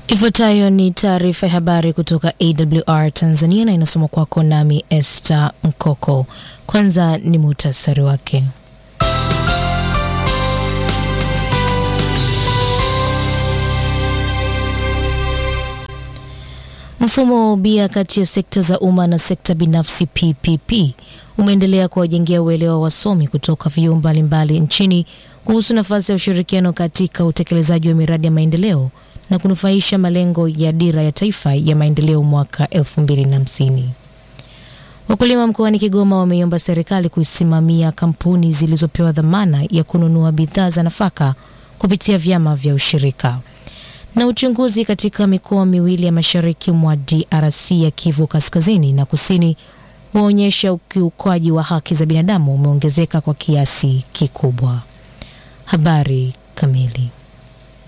Ifuatayo ni taarifa ya habari kutoka AWR Tanzania na inasoma kwako nami Esther Mkoko. Kwanza ni muhtasari wake. Mfumo wa ubia kati ya sekta za umma na sekta binafsi PPP umeendelea kuwajengea uelewa wasomi kutoka vyuo mbalimbali nchini kuhusu nafasi ya ushirikiano katika utekelezaji wa miradi ya maendeleo na kunufaisha malengo ya dira ya taifa ya maendeleo mwaka 2050. Wakulima mkoani Kigoma wameiomba serikali kuisimamia kampuni zilizopewa dhamana ya kununua bidhaa za nafaka kupitia vyama vya ushirika. Na uchunguzi katika mikoa miwili ya mashariki mwa DRC ya Kivu Kaskazini na Kusini waonyesha ukiukwaji wa haki za binadamu umeongezeka kwa kiasi kikubwa. Habari kamili.